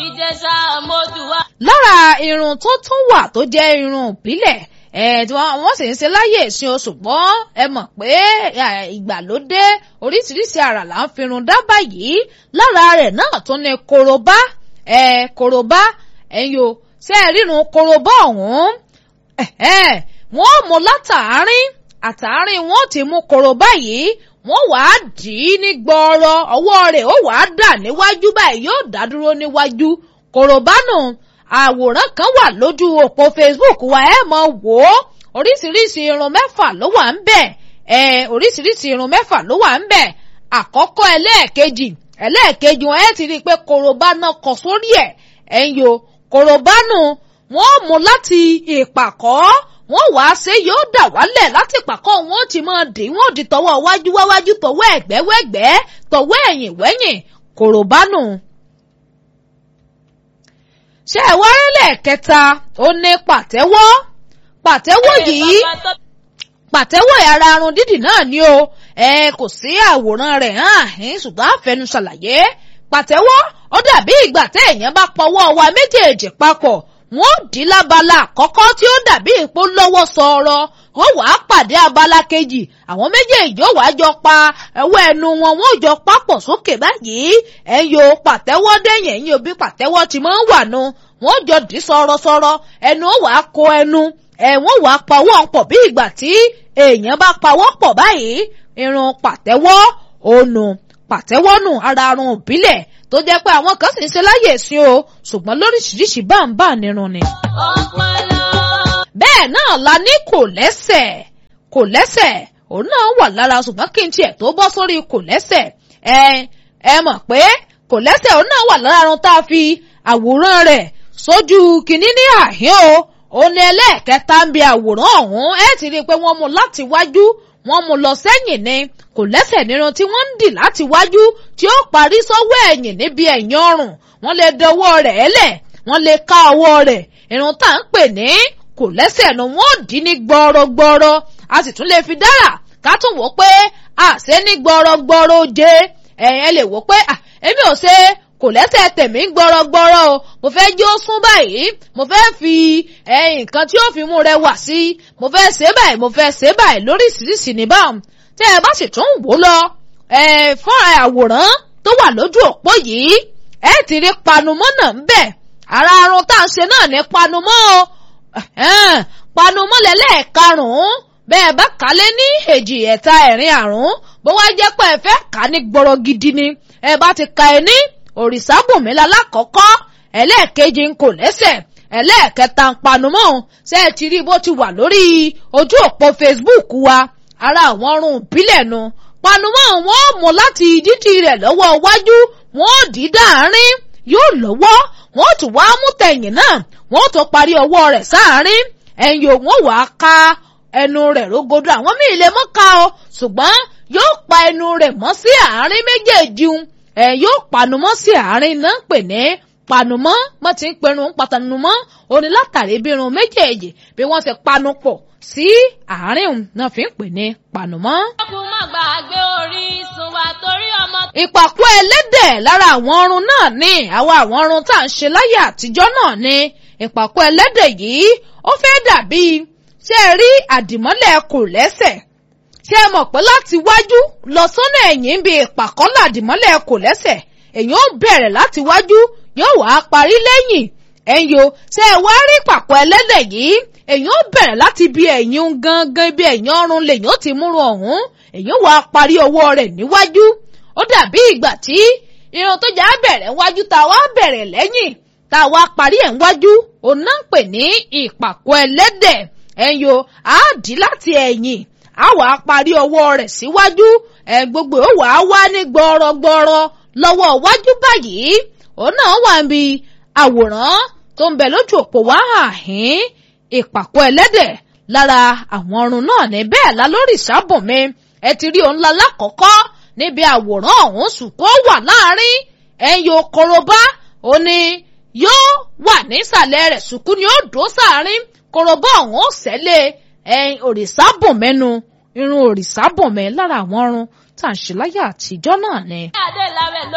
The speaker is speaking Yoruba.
ìjẹsà mọ́dùwà. lára irun tó tún wà tó jẹ́ irun ìbílẹ̀ ẹ̀ tí wọ́n wọ́n sì ń ṣe láyè ìsìn oṣù gbọ́n ẹ mọ̀ pé ẹ̀, ìgbàlódé oríṣiríṣi àrà là ń firun dá báyìí lára rẹ̀ náà tún ní korobá ẹ̀ korobá ẹ̀yin o ṣé ẹ rírun korobá ọ̀hún ẹ̀hẹ́n, wọ́n mú látàárín àtàárín wọn ti mú korobá yìí wọ́n wàá dì í ní gbọ́ọ̀rọ̀ ọwọ́ rẹ̀ ó wàá dà níwájú báyìí yóò dá dúró níwájú korobá nù àwòrán kan wà lójú òpó Facebook wa ẹ mọ̀ wò ó oríṣiríṣi irun mẹ́fà ló wà ń bẹ̀ ẹ oríṣiríṣi irun mẹ́fà ló wà ń bẹ̀ àkọ́kọ́ ẹlẹ́ẹ̀kejì ẹlẹ́ẹ̀kejì wọn ẹ ti rí i pé korobá náà kọ sórí ẹ̀ ẹ̀ ń yo korobá nù wọ́n mú láti ìpàkọ́ wọ́n wàá ṣe yóò dà wálẹ̀ láti ìpàkọ́ wọn ó ti máa dì í wọ́n di tọwọ́ wájú wáwájú tọwọ́ ẹ̀gbẹ́ wẹ́gbẹ́ tọwọ́ ẹ̀yìn wẹ́yìn korobá nù ṣé ẹ wá rẹ́lẹ̀ kẹta ó ní pàtẹ́wọ́ pàtẹ́wọ́ yìí pàtẹ́wọ́ ara arun dídì náà ni o ẹ kò sí àwòrán rẹ̀ hàn áhín ṣùgbọ́n àfẹnu ṣàlàyé pàtẹ́wọ́ ó dàbí ìgbà tẹ́ èèyàn bá pọwọ́ wa méjèèjì papọ̀ wọ́n dì í lábala àkọ́kọ́ tí ó dàbí ìpó lọ́wọ́ sọ̀rọ̀ wọ́n wàá pàdé abala kejì àwọn méjèèjì ó wàá jọ pa ẹwọ́ ẹnu wọn wọ́n jọ papọ̀ sókè báyìí ẹ̀yọ pàtẹ́wọ́ dẹ́yìn ẹ̀yìn òbí pàtẹ́wọ́ ti máa ń wà nu wọ́n jọ dì í sọ̀rọ̀sọ̀rọ̀ ẹnu ó wàá kó ẹnu ẹ̀ wọ́n wàá pawọ́ pọ̀ bí ìgbà tí èèyàn bá pawọ́ pọ̀ báyìí irun pàtẹ́wọ́ ònu pàtẹ́wọ́ nù ara arun òbílẹ̀ tó jẹ́ pé àwọn kan sì ń ṣe láyè sí o ṣùgbọ́n lóríṣiríṣi báńbà nírun ni. ọpọlọ. bẹ́ẹ̀ náà la ní kò lẹ́sẹ̀ kò lẹ́sẹ̀ òun náà wà lára ṣùgbọ́n kí n tiẹ̀ tó bọ́ sórí kò lẹ́sẹ̀ ẹ ẹ mọ̀ pé kò lẹ́sẹ̀ òun náà wà lára arun tá a fi àwòrán rẹ̀ sójú kìíní ní àhín o òun ni ẹlẹ́ẹ̀kẹta ń bi àwòrán ọ̀hún ẹ ti rí i pé wọ́n mú láti wájú wọ́n mú lọ sẹ́yìn ni kò lẹ́sẹ̀ nírun tí wọ́n ń dì láti wájú tí ó parí sọ́wọ́ ẹ̀yìn níbi ẹ̀yìn ọrùn wọ́n lè dọwọ́ rẹ̀ lẹ̀ wọ́n lè ká ọwọ́ rẹ̀ irun tá à ń pè ní kò lẹ́sẹ̀ nu wọ́n dì ní gbọ́rọ̀gbọ́rọ̀ a sì tún lè fi dára ká tún wò pé àṣẹ ní gbọ́rọ̀gbọ́rọ̀ jẹ ẹ̀yẹn lè wò pé èmi ò ṣe kò lẹ́sẹ̀ tèmi gbọ́rọ̀gbọ́rọ̀ o mo fẹ́ jí ó sún báyìí mo fẹ́ fi nǹkan tí ó fi mú rẹ wà sí mo fẹ́ ṣe báyìí mo fẹ́ ṣe báyìí lóríṣiríṣi ní báwọn tẹ́ ẹ bá sì tún wò lọ fún àwòrán tó wà lójú òpó yìí ẹ ti rí panumọ́ náà ń bẹ̀ ara arun tá à ń ṣe náà ní panumọ́ o panumọ́ lẹ́lẹ́ẹ̀karùn-ún bẹ́ẹ̀ bá kálẹ̀ ní èjì ẹ̀ta ẹ̀rin àrùn bó wá jẹ́ pé ẹ fẹ́ kà ní gbọ́rọ̀ gidi ni ẹ bá ti ka ẹ ní òrìṣàbùnmí lálákọ̀ọ́kọ́ ẹlẹ́ẹ̀kejì ń kò lẹ́sẹ̀ ẹlẹ́ẹ̀kẹta ń panumọ́ ṣé ẹ ti rí bó ti wà lórí ojú òpó Facebook wa ara àwọn ọrùn ìbílẹ̀ nu panumọ́ wọn ò mú láti dídì rẹ̀ lọ́wọ́ iwájú wọn ò dì í dáàrin yóò lọ́wọ́ wọn ò tún wá mú tẹ̀yìn náà wọn ò tún parí ọwọ́ rẹ̀ sáàrin ẹ̀yìn òun wàá ka ẹnu rẹ̀ rógodò àwọn míì lè mọ́ ka o ṣùgbọ́n yóò pa ẹnu rẹ̀ mọ́ sí àárín méjèèjì ẹ̀ yóò panumọ́ sí àárín náà pè ní panumọ́ mọ́ ti ń perun patanumọ́ òní látàrí bí irun méjèèjì bí wọ́n ṣe panu pọ̀ sí àárín òun náà fi ń pè ní panumọ́. ọkùn má gbàgbé orísun wa torí ọmọ. ìpàkọ́ ẹlẹ́dẹ̀ lára àwọn ọrùn náà ní àwọn àwọn ọrùn tá à ń ṣe láyé àtijọ́ náà ní ìpàkọ́ ẹlẹ́dẹ̀ yìí ó fẹ́ dàbí ṣé ẹ rí àdìmọ́lẹ̀ kò lẹ́sẹ̀ ṣé ẹ mọ̀ pé láti wájú lọ sọ́nà ẹ̀yìn bí ìpàkọ́ làdìmọ́lẹ̀ kò lẹ́sẹ̀ èyàn ó bẹ̀rẹ̀ láti wájú yóò wá parí lẹ́yìn ẹ̀yìn o ṣé ẹ wá rí ìpàkọ́ ẹlẹ́dẹ̀ yìí èyàn ó bẹ̀rẹ̀ láti bí ẹ̀yìn gangan bí ẹ̀yìn ọrùn lèyàn ó ti múrun ọ̀hún èyàn wá parí ọwọ́ rẹ̀ níwájú ó dàbí ìgbà tí irun tó jà bẹ̀rẹ̀ wájú tá a wá bẹ̀rẹ̀ lẹ́yìn tá a wá parí ẹ̀ wájú òun náà ń pè ní ìpàkọ́ ẹlẹ́dẹ̀ ẹ̀yìn o á dì láti ẹ̀yìn á wá parí ọwọ́ rẹ̀ síwájú ẹ̀ gbogbo ó wàá wá ní gbọ́rọ̀gbọ́rọ̀ lọ́wọ́ wájú báyìí òun náà wà níbi àwòrán tó ń bẹ lójú òpó wá àhín ìpàkọ́ ẹlẹ́dẹ̀ lára àwọn ọrùn náà ní bẹ́ẹ̀ la lórí ìsábùnmi ẹ ti rí òun la lákọ̀ọ́kọ́ níbi àwòrán ọ̀hún ṣùkọ́ wà láàrin ẹ̀yìn okoroba ó ní yóò wà nísàlẹ̀ rẹ̀ ṣùkú ni ó dó sáàrin koroba ọ̀hún ó sẹ́lẹ̀ ẹ̀yìn òrìṣàbùnmẹ́nu irun òrìṣàbùnmẹ́ lára àwọn ọrùn tá à ń ṣe láyé àtijọ́ náà ni. adé làwẹ̀ ló